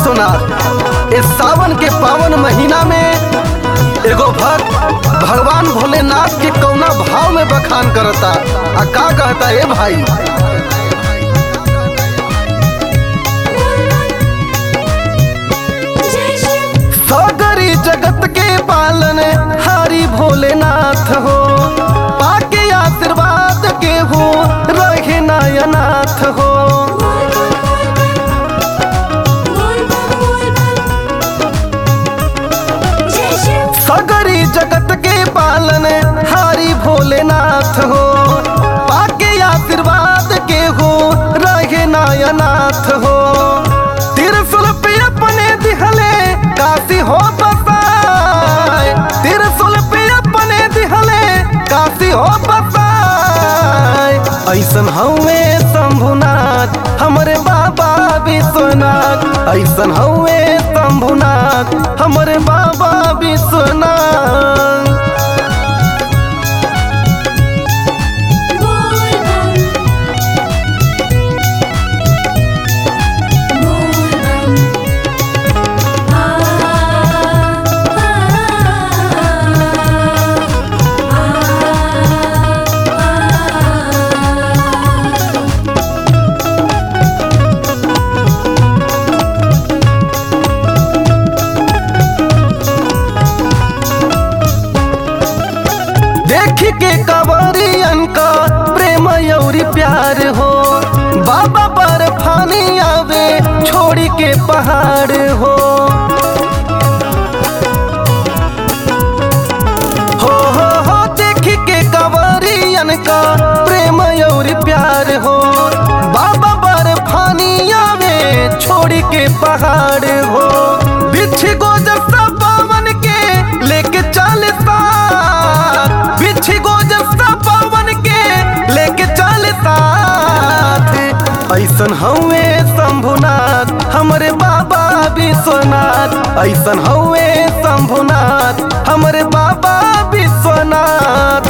विश्वनाथ इस सावन के पावन महीना में एगो भक्त भगवान भोलेनाथ के कौना भाव में बखान करता आ का कहता ए भाई सगरी जगत के पालन हारी भोलेनाथ हो पाके आशीर्वाद के हो रहे नायनाथ हो सगरी जगत के पालन हारी भोलेनाथ हो पाके आशीर्वाद के हो रहे नायनाथ हो त्रिशूल पे अपने दिहले काशी हो बसाए त्रिशूल पे अपने दिहले काशी हो बसाए ऐसन हवे शंभुनाथ हमरे बाबा विश्वनाथ ऐसन हवे शंभुनाथ हमरे बाबा विश्वनाथ देख के कवरियन का प्रेम यौरी प्यार हो बाबा पर फानी आवे छोड़ी के पहाड़ हो हो हो हो देख के कवरियन का प्रेम यौरी प्यार हो बाबा पर फानी आवे छोड़ी के पहाड़ हो बिछ गोजर सा पावन के लेके चल साथ बिछ गोजर सा पावन के लेके चल साथ ऐसन हवे शंभुनाथ हमरे बाबा विश्वनाथ ऐसन हवे शंभुनाथ हमरे बाबा विश्वनाथ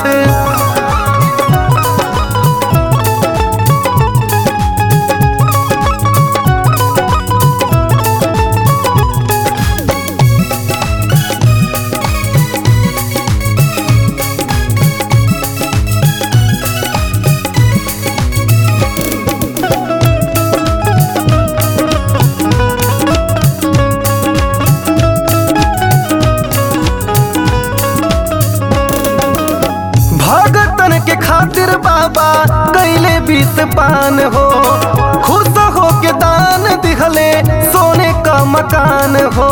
भगतन के खातिर बाबा कैले बीस पान हो खुश हो के दान दिहले सोने का मकान हो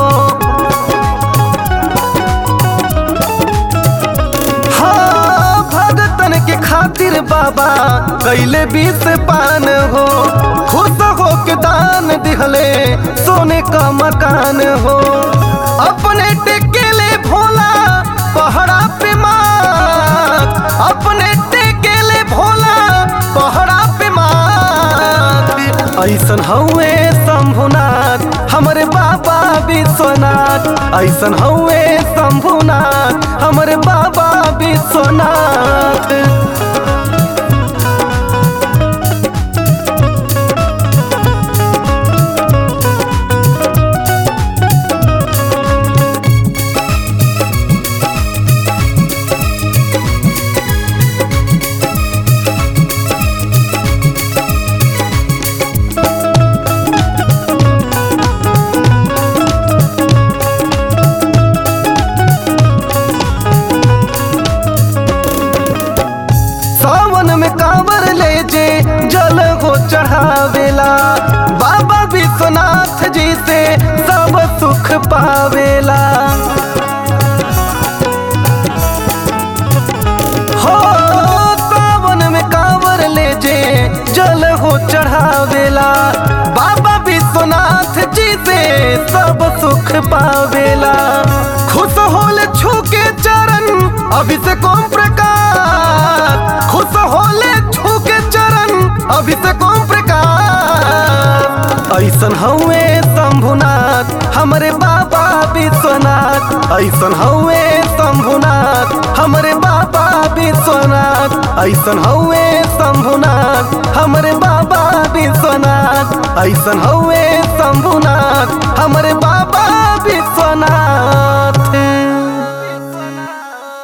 हाँ भगतन के खातिर बाबा कैले बीस पान हो खुश हो के दान दिहले सोने का मकान हो अपने टेकेले भोला पहड़ा पे मात अपने टेकेले भोला पहड़ा पे मात ऐसन हवे शंभुनाथ हमरे बाबा विश्वनाथ ऐसन हवे शंभुनाथ हमरे बाबा विश्वनाथ सावन में कांवर ले जे जल हो चढ़ावेला बाबा विश्वनाथ जी से सब सुख पावेला हो सावन में कांवर ले जे जल हो चढ़ावेला बाबा विश्वनाथ जी से सब सुख पावेला खुश होल छू के चरण अभिषेक ओम प्रकाश खुश होले छू के चरण अभिषेक ओम प्रकाश ऐसन हवे शंभुनाथ हमरे बाबा विश्वनाथ ऐसन हवे शंभुनाथ हमरे बाबा विश्वनाथ ऐसन हवे शंभुनाथ हमरे बाबा विश्वनाथ ऐसन हवे